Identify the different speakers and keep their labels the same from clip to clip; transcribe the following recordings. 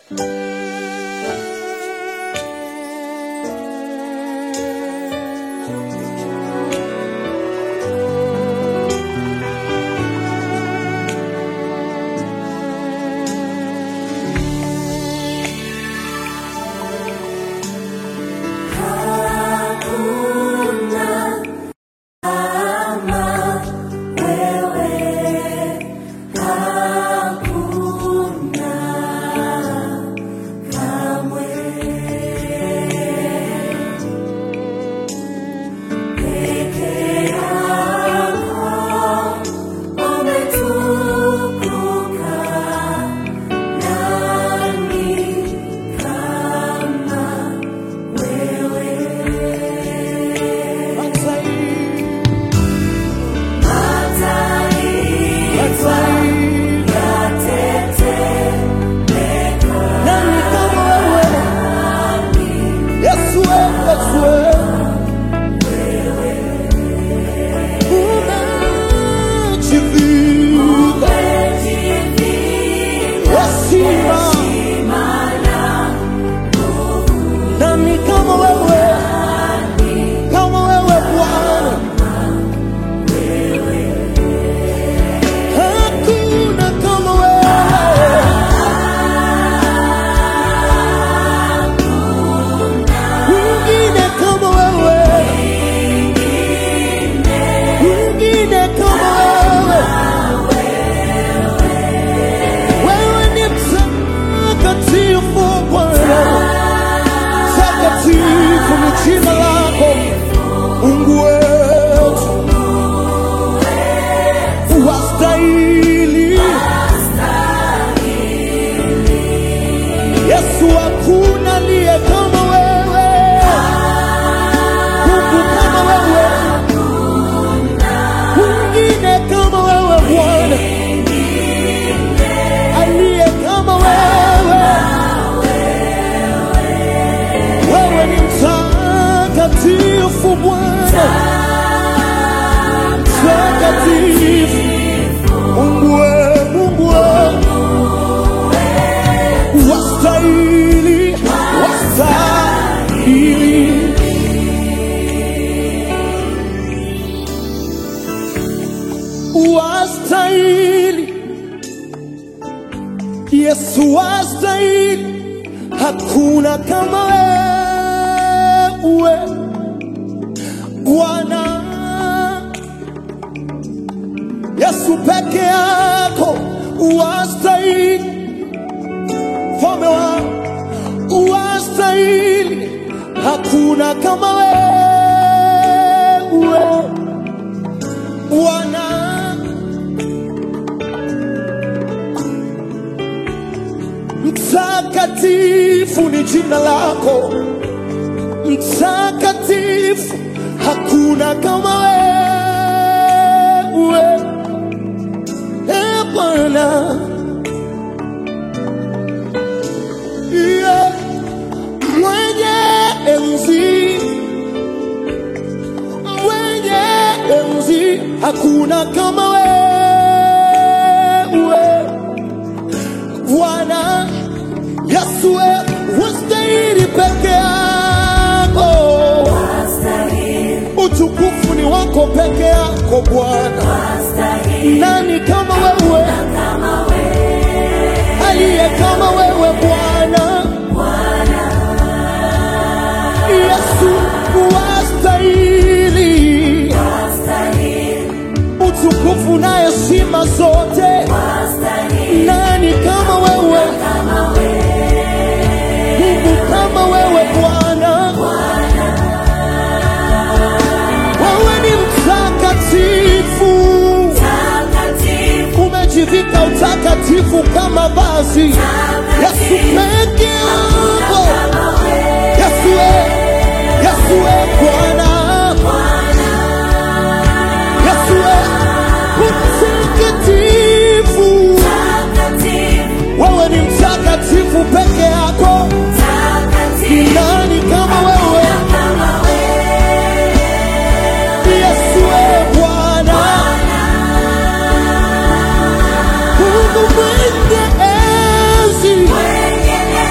Speaker 1: Nani kama wewe? Yesu wewe, Yesu wewe. Umejivika heshima. Nani kama wewe? Kama wewe Bwana. Hakuna kama wewe. Mwingine kama wewe, mwingine kama wewe. Wewe ni mtakatifu Bwana, takatifu ni jina lako Mungu wetu, wastahili Yesu, hakuna aliye kama wewe, Mungu kama wewe, mwingine kama wewe Bwana, aliye kama wewe. Wewe ni mtakatifu Bwana, mtakatifu Mungu wewe, Mungu wewe wastahili, wastahili. Wastahili, Yesu wastahili, hakuna kama wewe Bwana. Yesu peke yako wastahili mfalme wa wastahili, hakuna kama wewe Bwana. Mtakatifu ni jina lako, mtakatifu, hakuna kama wewe e Bwana. Yeah. Mwenye enzi, mwenye enzi, hakuna kama wewe Bwana Yesu, wewe wastahili peke yako, utukufu ni wako peke yako Bwana. Nani kama wewe, aliye kama wewe Bwana? Yesu wastahili utukufu na heshima zote. Nani kama wewe? Mungu kama wewe Bwana, wewe ni mtakatifu, umejivika utakatifu kama vazi. Yesu peke yako, Yesu we, Yesu we Bwana, Yesu we mtakatifu, wewe ni mtakatifu peke yako. Nani kama wewe? Yesu we Bwana, Mungu mwenye enzi,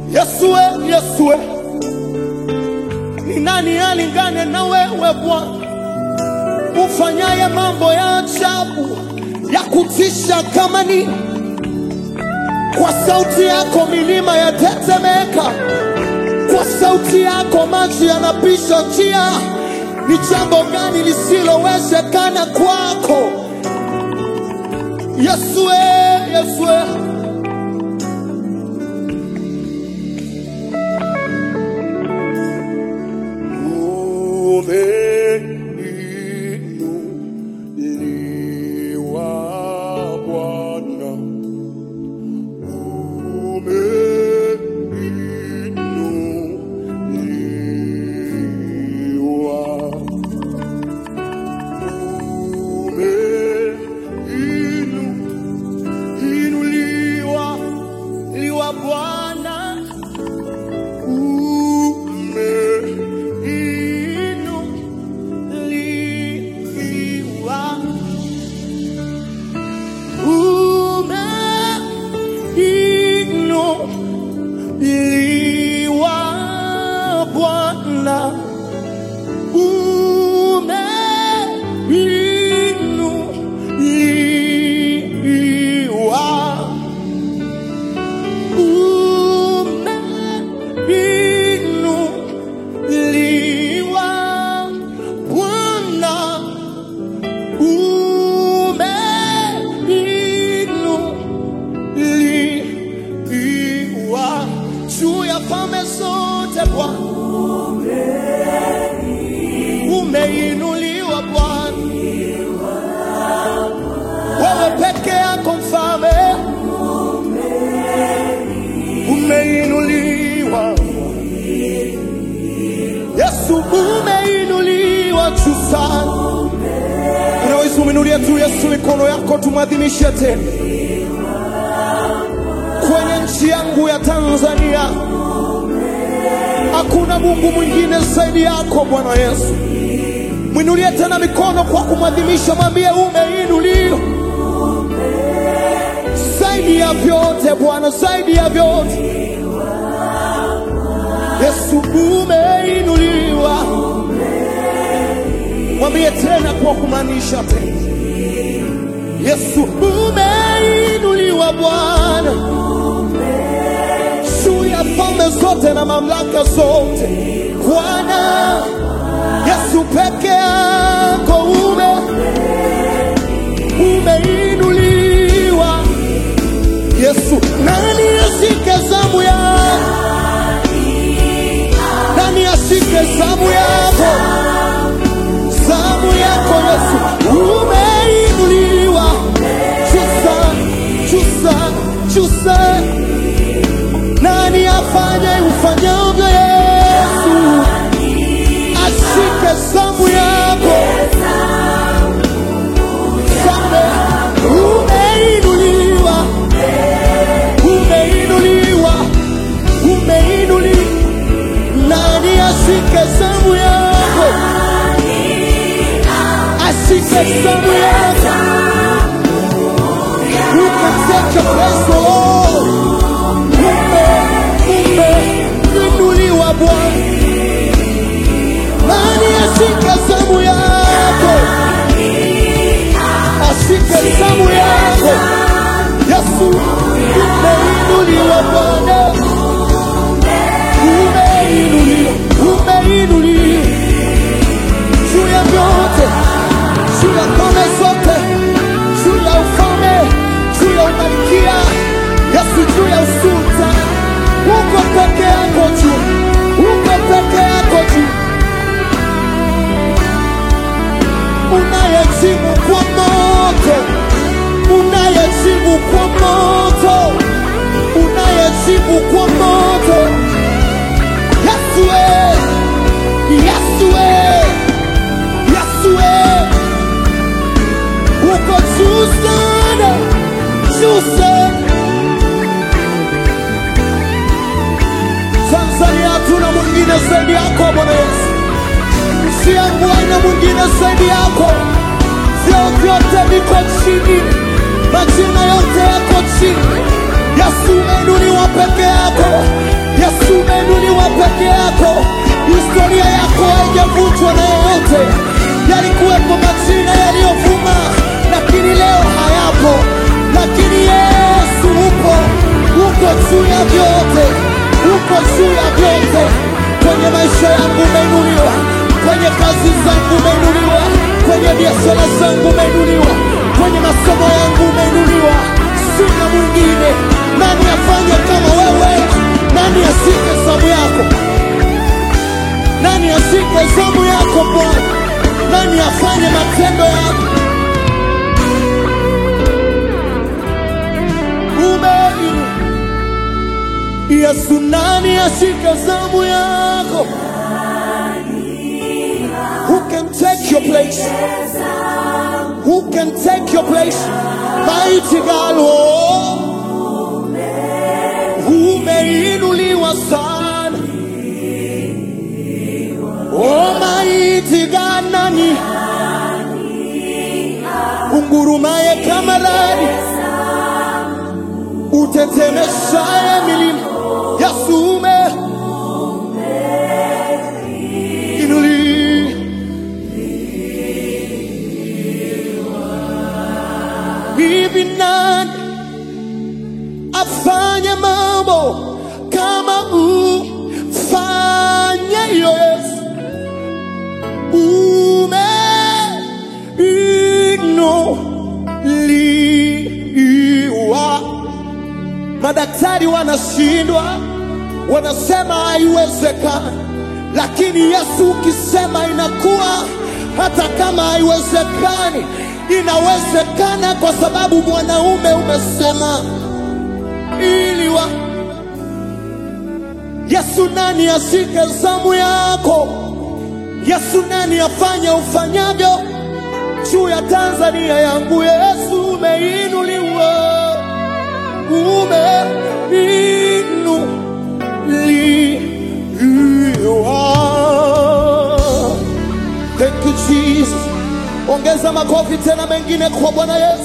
Speaker 1: Yesue, Yesue, ni nani alingane na wewe Bwana, ufanyaye mambo ya ajabu ya kutisha kama nini? Kwa sauti yako milima yatetemeka, kwa sauti yako maji yanapisha njia. Ni jambo gani lisilowezekana kwako? Yesue, Yesue. Umeinuliwa Bwana, umeinuliwa, umeinuliwa liwa Bwana, umeinuliwa umeinuliwa Bwana, umeinuliwa, umeinuliwa Bwana umeinuliwa juu ya falme zote Bwana, umeinuliwa Bwana, wewe peke yako mfalme, umeinuliwa Yesu, umeinuliwa juu sana. Unaweza umeinulia tu Yesu mikono yako, tumwadhimishe tena kwenye nchi yangu ya Tanzania. Hakuna Mungu mwingine zaidi yako Bwana Yesu. Mwinulie tena mikono kwa kumwadhimisha, mwambie umeinuliwa zaidi ya vyote Bwana, zaidi ya vyote Yesu, umeinuliwa. Mwambie tena kwa kumaanisha tena, Yesu umeinuliwa Bwana juu ya falme zote na mamlaka zote Bwana Yesu peke yako ume umeinuliwa Yesu, nani ashike zamu yako? Nani ashike zamu yako? Zamu yako Yesu, umeinuliwa chusa chusa chusa. Nani afanye ufanyavyo Yesu? Ashike zamu yako Zamu, umeinuliwa umeinuliwa umeinuliwa. Nani ashike zamu yako? Ashike zamu yako. You can take your place, Lord. Ume, umeinuliwa Bwana. Nani ashike zamu yako? Ashike zamu yako. Yesu, umeinuliwa Bwana. Umeinuliwa, umeinuliwa juu ya vyote, juu ya falme zote, juu ya ufalme, juu ya umalikia, Yesu, juu ya usulta. Uko peke yako juu, uko peke yako juu, unayejibu kwa moto, unayejibu kwa moto, unayejibu kwa moto. Yesu, we, Yesu, we, Yesu, we. uko juu sana, juu sana. Tanzania hatuna mwingine zaidi yako Bwana Yesu, nchi yangu haina mwingine zaidi yako. Vyeo vyote viko chini, majina yote yako chini. Yesu umeinuliwa peke yako, yako, historia yako haijavunjwa na yeyote. Yalikuwepo majina yaliyovuma, lakini leo hayapo, lakini Yesu upo, uko juu ya vyote, uko juu ya vyote. Kwenye maisha yangu umeinuliwa, kwenye kazi zangu umeinuliwa, kwenye biashara zangu umeinuliwa, kwenye masomo yangu umeinuliwa. Sina mwingine. Nani afanye kama wewe? Nani ashike zamu yako? Nani ashike zamu yako Bwana? Nani afanye matendo yako? Umeinuliwa. Yesu, nani ashike zamu yako? Who can take your place? Who can take your place? Mighty God, oh, umeinuliwa sana. Oh, mighty God, nani ungurumaye kama radi, utetemeshaye milima. Yesu umeinuliwa. Hivi nani afanye mambo kama ufanye Yesu? Umeinuliwa. Madaktari wanashindwa, wanasema haiwezekani, lakini Yesu ukisema inakuwa. Hata kama haiwezekani, inawezekana kwa sababu mwanaume umesema iliwa. Yesu, nani ashike zamu yako? Yesu, nani afanye ufanyavyo juu ya Tanzania yangu? Yesu, umeinuliwa, umeinuliwa. Thank you Jesus. Ongeza makofi tena mengine kwa Bwana Yesu.